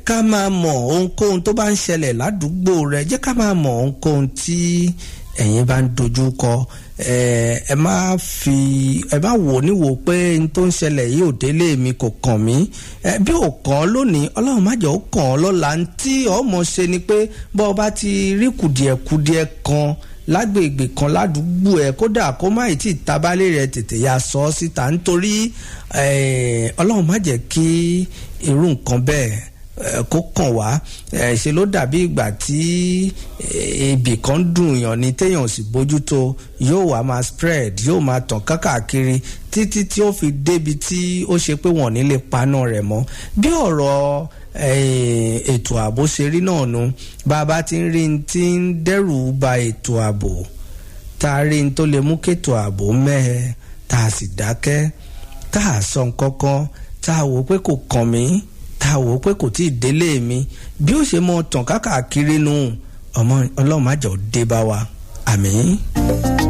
ká máa mọ̀ ohunkóhun tó bá ń ṣẹlẹ̀ ládùúgbò rẹ jẹ́ ká máa mọ̀ ohunkóhun tí ẹ̀yin bá ń dojú kọ ẹ má fi ẹ má wò níwò pé n tó ń ṣẹlẹ̀ yìí ò délé mi kò kàn mí bí ò kàn ọ́ lónìí ọlọ́run má jẹ́ ó kàn ọ́ lọ́la tí ọmọ ṣe ni pé bọ́ ọ bá ti rí kùdìẹ̀kùdìẹ̀ kan lágbègbè kan ládùúgbò ẹ kódà kó má ì tí ì tabalé rẹ tètè ya sọ ọ síta nítorí ọlọ́run má jẹ́ kí irú nǹkan bẹ́ẹ̀ kó kàn wá ṣe ló dàbí ìgbà tí ibì kan dùn yàn ní téèyàn sì bójútó yóò wá máa spread yóò máa tàn kákàkiri títí tí ó fi débi tí ó ṣe pé wọ́n ní lè paná rẹ̀ mọ́ bí ọ̀rọ̀ ètò ààbò ṣe rí náà nu bàbá tí ń rí tí ń dẹ́rù ba ètò ààbò tá a rí tó lè mú kétò ààbò mẹ́ẹ̀ tá a sì dákẹ́ tá a sọ nǹkan kan tá a wò pé kò kàn mí tá a wò pé kò tí ì délé mi bí ó ṣe mọ tàn kákàkiri nu ọmọ ọlọ́run má jẹ́ ó dé bá wa àmín.